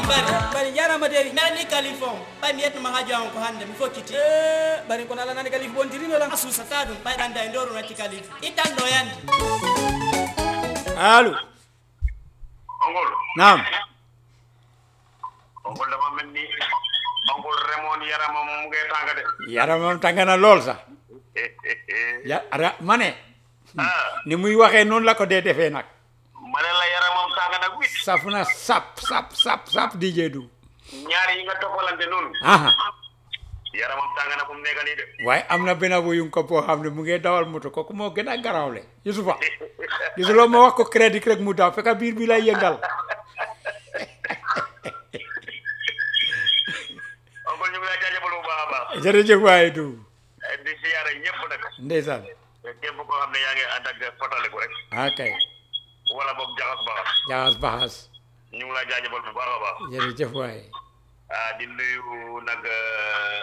bari bari jarama deri mbeɗa ni kalif on ɓay mi yetnoma haaju an ko hannde mi fokkiti Eh, bari kono ala nani kalif bontirinola a suusata ɗum ɓayɗanda e ndoru natti kalif ittan ɗo yande allo ongol naam ongol dama mel ni ongol remoon yaramam mu ngee tànga de yaramam tàngana lool sax ya ara ma ne ah ni muy waxee noonu la ko dee defee nag ma ne la yaramam tànga nag wit saf na sap sap sap sap DJ du ñaar yi nga toppalante noonu aha yaramam tànga na fu mu nekk nii de waaye am na benn bu yum ko boo xam ne mu ngi dawal moto kooku moo gën a garawle Yusufa gisuloo ma wax ko crédit rek mu daw fekk biir bi lay yëngal ongol ñu ngi lay jaajëfal bu baax a baax jërëjëf waaye du di siyaare ñëpp nag ndeysaan képp koo xam ne yaa ngi ànd ak fotaliku rek ok wala boog jaxas baax jaxas baxas ñu ngi lay jaajëfal bu baax a baax jërëjëf waaye ah di nuyu nag